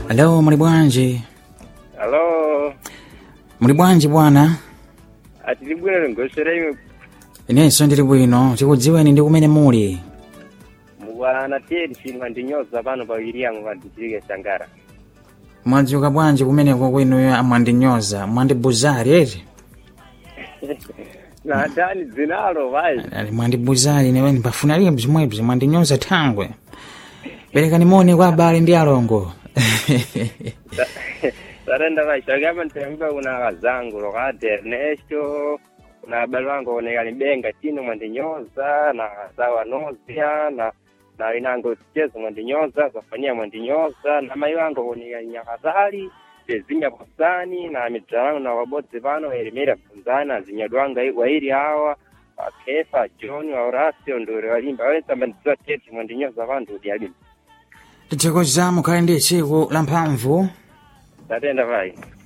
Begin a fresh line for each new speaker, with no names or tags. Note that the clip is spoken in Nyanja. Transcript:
Hello, muli bwanji?
Halo,
Muli bwanji bwana?
atili bwino ngosera ime
Inenso ndili bwino, tikudziweni ndi kumene muli.
mukwana tiyeni chimwe ndinyoza pano pawiri yangu pandichilike shangara
Mwadzuka bwanji kumeneko kwenuyo amwandinyoza, mwandibuzali eti?
na ndani dzinalo vai
Ali mwandibuzali newe ndipafuna liye bzimwebzi mwandinyoza thangwe. Perekani moni kwa abale ndi alongo.
sarenda vai shakama ntiyambipa kuna kazangu lokati ernesto kuna abale wangu oneka libenga chino mwandinyoza na sawa nozia na na inango chezo mwandinyoza zafania mwandinyoza na mai wangu oneka nyakazali tezinya posani na mitra wangu na wabodzi pano elimira bvunzani azinyadwanga wairi awa akefa john wa horacio nduri walimba awesamba ndidziwa tete mwandinyoza vantu kuti alimba
Tithokoza mukhale ndi tsiku la mphamvu.
tatenda vai